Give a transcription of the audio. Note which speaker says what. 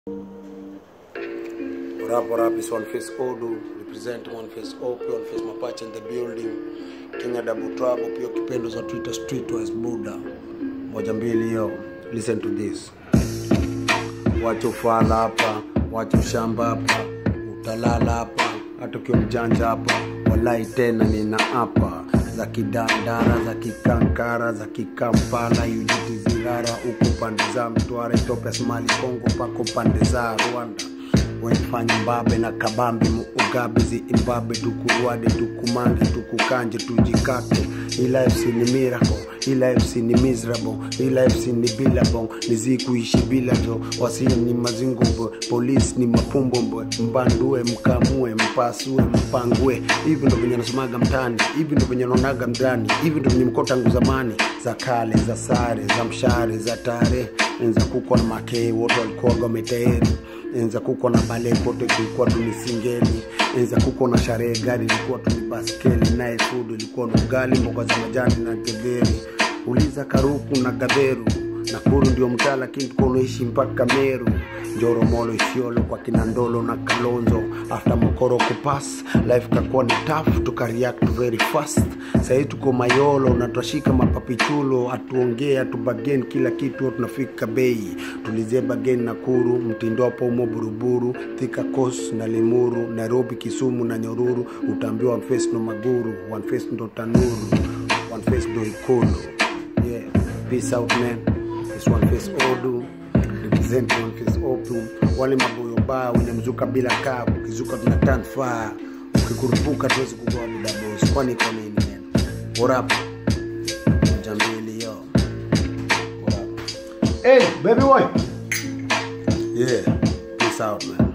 Speaker 1: What up, what up? It's One Face Odu, representing One Face OP, One Face Mapache in the building. Kenya Double Trouble, pia kipendo za Twitter Streetwise Buddha. Moja mbili yo. Listen to this. Wacha ufala hapa, wacha ushamba hapa, utalala hapa, hata ukiwa mjanja hapa, walai tena nina hapa za kidandara za kikankara za kikampala UGT zirara huku pande za Mtwara, Ethiopia, Somali, Kongo pako pande za Rwanda wenfanya mbabe na kabambe muugabe ziimbabe tukurwade tukumange tukukanje tujikate ilifsi ni miracle ilifsi ni miserable ilifsi ni billable nizikuishi bila jo wasii ni mazingombwe polisi ni mapumbombwe mbandue mkamue mpasue mpangue hivi ndo venye nasomaga mtani hivi ndo venye naonaga mndani hivi ndo venye mko tangu zamani za kale za sare za mshare za tare enza kuko na makei wote walikuwaga wametayeri enza kuko na bale kote kulikuwa tuni singeli enza kuko na sharehe gari ilikuwa tuni baskeli naye food ilikuwa ni ugali mboga za majani na getheri uliza karuku na gadheru nakuru ndio mtaa lakini tuko unaishi mpaka meru njoromolo isiolo kwa kinandolo na kalonzo after mokoro kupas life kakuwa ni tough tukareact very fast sahii tuko mayolo na twashika mapapichulo atuongee atubagen kila kitu tunafika bei tulizie bagen nakuru mtindopo umo buruburu thika kos na limuru nairobi kisumu na nyoruru utaambiwa one face no maguru one face ndo tanuru one face ndo ikulu yeah peace out man it's one face odu represent one face odu wale maboyo baa wenye mzuka bila kaa ukizuka tuna tan faa ukikurupuka tuwezi kugoa muda boss kwani iko nini man what up moja mbili yo what up
Speaker 2: Hey, baby boy.
Speaker 1: yeah peace out man